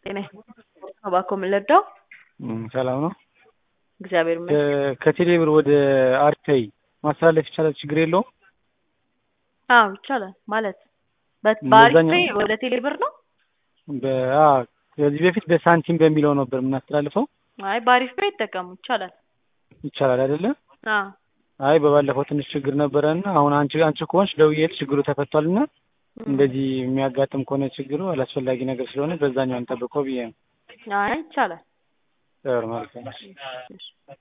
ጤና እባክዎ ምን ልርዳው? ሰላም ነው። እግዚአብሔር ይመስገን። ከቴሌ ብር ወደ አርቴይ ማስተላለፍ ይቻላል? ችግር የለውም? አዎ ይቻላል። ማለት በ- በአሪፍ በዛኛው- ፔይ ወደ ቴሌ ብር ነው? በ- አዎ፣ ከዚህ በፊት በሳንቲም በሚለው ነበር የምናስተላልፈው። አይ በአሪፍ ፔይ ይጠቀሙ ይቻላል። ይቻላል አይደለ? አዎ አይ በባለፈው ትንሽ ችግር ነበረና አሁን አንቺ አንቺ ከሆንሽ ደውዬልሽ ችግሩ ተፈቷልና እንደዚህ የሚያጋጥም ከሆነ ችግሩ አላስፈላጊ ነገር ስለሆነ በዛኛው እንጠብቀው ብዬ ነው። አይ ይቻላል። ጥሩ ማለት ነው። እሺ።